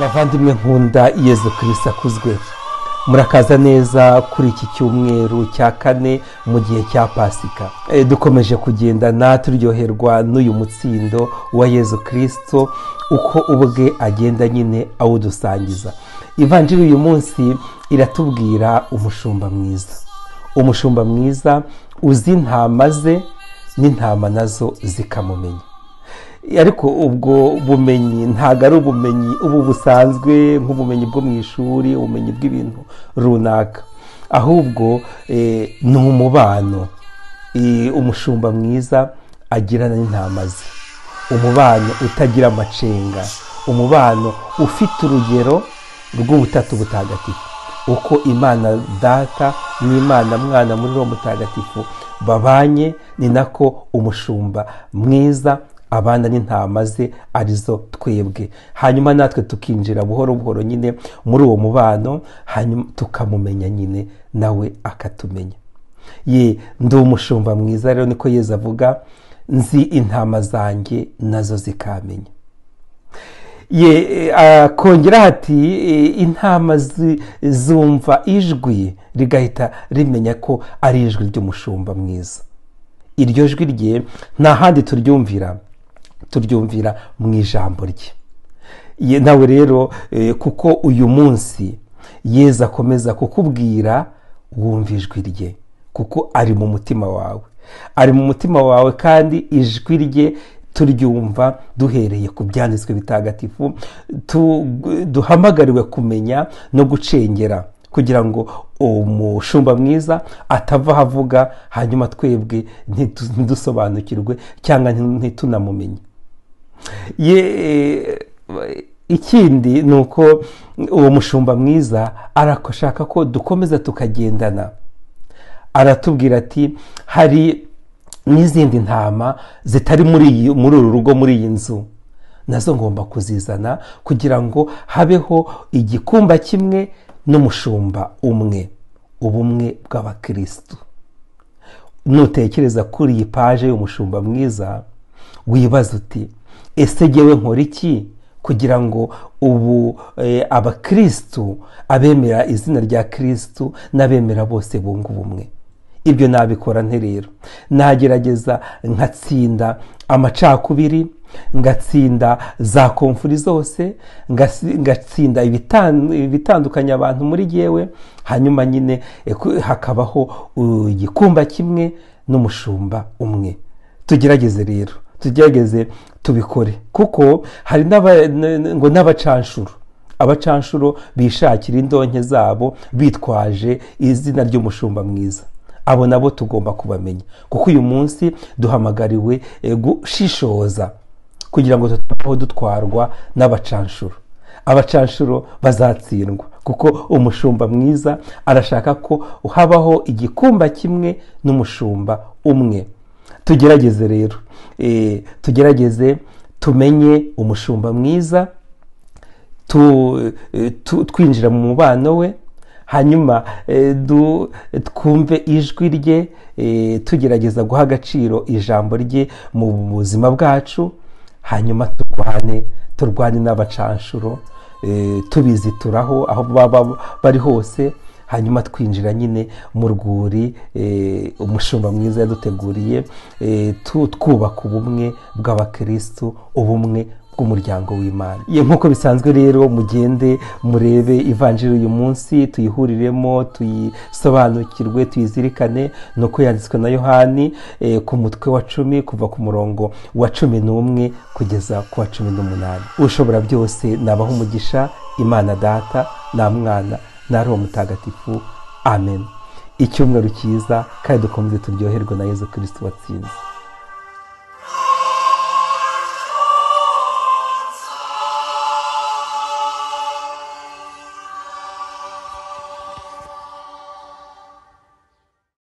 bavandimwe nkunda yezu kirisita akuzwe murakaza neza kuri iki cyumweru cya kane mu gihe cya pasika Eh, dukomeje kugendana turyoherwa n'uyu mutsindo wa yezu kirisito uko ubwe agenda nyine awudusangiza ivanjiri uyu munsi iratubwira umushumba mwiza umushumba mwiza uzi intama ze n'intama nazo zikamumenya ariko ubwo bumenyi ntabwo ari ubumenyi ubu busanzwe nk'ubumenyi bwo mu ishuri ubumenyi bw'ibintu runaka ahubwo eh, ni umubano Eh, umushumba mwiza agirana n'intama ze umubano utagira amacenga umubano ufite urugero rw'ubutatu butagatifu uko imana data n'imana mwana muri uwo mutagatifu babanye ni nako umushumba mwiza abana n'intama ze arizo twebwe hanyuma natwe tukinjira buhoro buhoro nyine muri uwo mubano hanyuma tukamumenya nyine nawe akatumenya ye ndi umushumba mwiza rero niko yeza avuga nzi intama zanjye nazo zikamenya ye eh, akongeraho ati eh, intama zi- zumva ijwi rigahita rimenya ko ari ijwi ry'umushumba mwiza iryo jwi rye nta handi turyumvira turyumvira mu ijambo rye Ye- nawe rero eh, kuko uyu munsi yeza akomeza kukubwira wumva ijwi rye kuko ari mu mutima wawe ari mu mutima wawe kandi ijwi rye turyumva duhereye ku byanditswe bitagatifu tu- duhamagariwe kumenya no gucengera kugira ngo umushumba mwiza atava aho avuga hanyuma twebwe ntitu- ntidusobanukirwe cyangwa ntitunamumenye ye eh, ikindi ni uko uwo mushumba mwiza arashaka ko dukomeza tukagendana aratubwira ati hari n'izindi ntama zitari muri iyi muri uru rugo muri iyi nzu nazo ngomba kuzizana kugira ngo habeho igikumba kimwe n'umushumba umwe ubumwe bw'abakirisitu nutekereza kuri iyi paje y'umushumba mwiza wibaza uti ese ngewe nkora iki kugira ngo ubu eh, abakirisitu abemera izina rya kirisitu n'abemera bose bunga ubumwe ibyo nabikora nte rero nagerageza nkatsinda amacakubiri ngatsinda za komfuri zose ngasi- ngatsinda ibitan- ibitandukanya abantu muri yewe hanyuma nyine eh, ku- hakabaho uh, igikumba kimwe n'umushumba umwe tugerageze rero tugerageze tubikore kuko hari n'aba- n- n- ngo n'abacanshuro abacanshuro bishakira indonke zabo bitwaje izina ry'umushumba mwiza abo nabo tugomba kubamenya kuko uyu munsi duhamagariwe eh, gushishoza kugira ngo tutabaho dutwarwa n'abacanshuro abacanshuro bazatsindwa kuko umushumba mwiza arashaka ko habaho igikumba kimwe n'umushumba umwe tugerageze rero eh, tugerageze tumenye umushumba mwiza tu- eh, tu- twinjira mu mubano we hanyuma eh, du- twumve ijwi rye eh, tugerageza guha agaciro ijambo rye mu buzima bwacu hanyuma turwane turwane n'abacanshuro eh, tubizituraho aho baba bari hose hanyuma twinjira nyine mu rwuri eh, umushumba mwiza yaduteguriye eh, tu- twubaka ubumwe bw'abakirisitu ubumwe bw'umuryango w'imana Ye, nk'uko bisanzwe rero mugende murebe ivanjiri uyu munsi tuyihuriremo tuyisobanukirwe tuyizirikane ni uko yanditswe na yohani eh, ku mutwe wa cumi kuva ku murongo wa cumi n'umwe kugeza ku wa cumi n'umunani ushobora byose nabaho umugisha imana data na mwana na roho mutagatifu amen icyumweru cyiza kandi dukomeze turyoherwe na yezu kirisito watsinze